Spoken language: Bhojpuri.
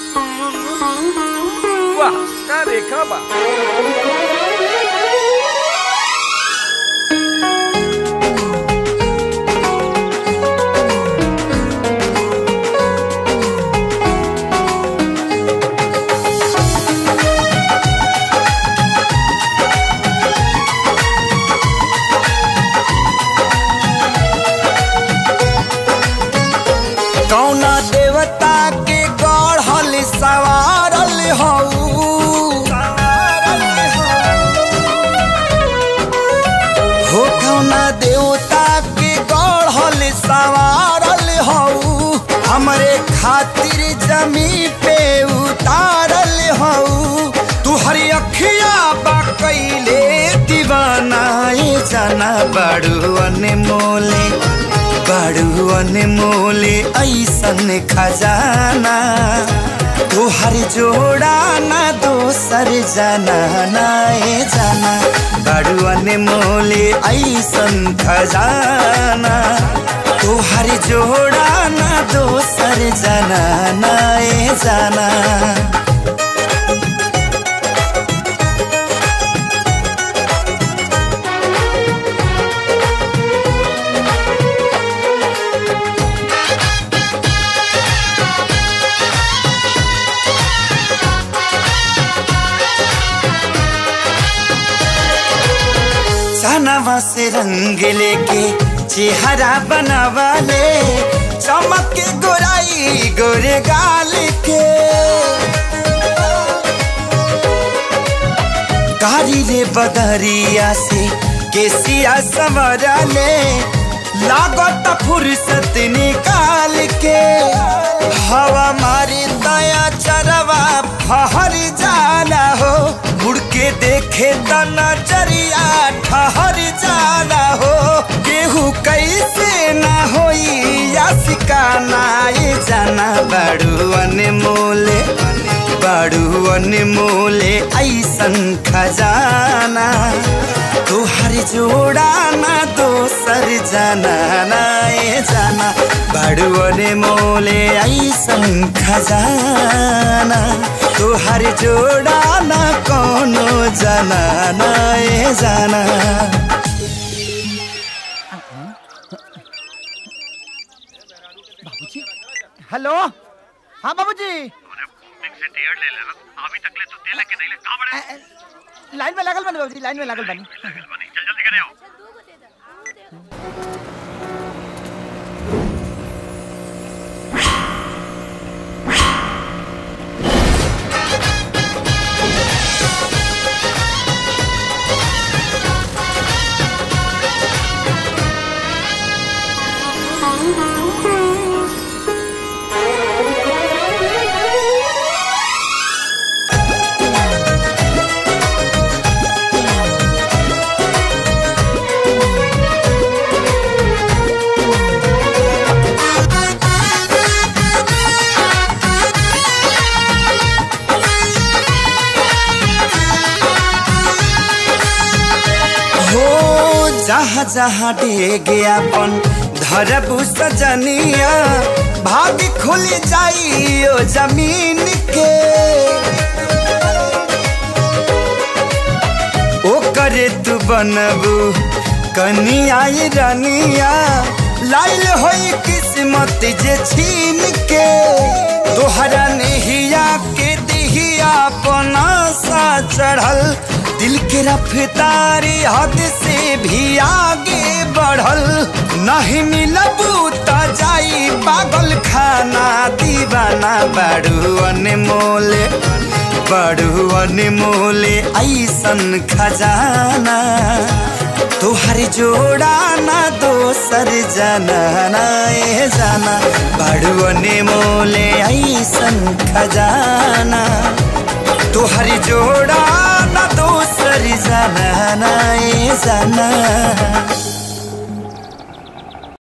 वाह का रेखा बा कौना देवता के गढ़ल सवारल हऊ हो कौना देवता के गढ़ल सवारल हऊ हमरे खातिर जमी पे उतारल हऊ तू हरी अखिया बा कैले दीवानाए जाना बड़ू अनमोले बड़ू अनमोले ऐसन खजाना तोहर जोड़ा ना दोसर जाना नाए जाना बड़ू अनमोले ऐसन खजाना तोहर जोड़ा ना दोसर जाना नाए जाना चनवा से रंग लेके चेहरा बनावा ले चमक के गोराई गोरे गाल के कारी रे बदरिया से केसिया सवरा ले लागत फुर्सत निकाल के हवा मारी दया चरवा फहर जाला हो मुड़ के देखे त नजरिया ठहर जाला हो केहू कैसे ना होई या सिकाना ये जाना बड़ू अनमोले बड़ू अनमोले ऐसन खजाना तोहर जोड़ा ना दोसर जाना ना ये जाना बड़ू अनमोले ऐसन खजाना तोहर जोड़ा ना कोनो जाना ना ये जाना हेलो हाँ बाबूजी अभी तक ले तो तेल के नहीं ले कहां बड़े लाइन में लागल बनी बाबूजी लाइन में लागल बनी चल जल्दी करे आओ हो जहाँ जहाँ डेगे अपन धरबू सजनिया भाग खुल जाई ओ जमीन के ओ करे तू बनबू कनिया ये रनिया लाइल होई किस्मत जे छीन के तोहरा नेहिया के दिहिया अपना सा चढ़ल दिल के रफ्तारी हद से भी आगे बढ़ल नहीं मिलबू त जाई पागल खाना दीवाना बड़ू अनमोले बड़ू अनमोले ऐसन खजाना तोहर जोड़ा ना दोसर जाना ना ए जाना बड़ू अनमोले ऐसन खजाना तोहर जोड़ा ना दोसर जाना ना ए जाना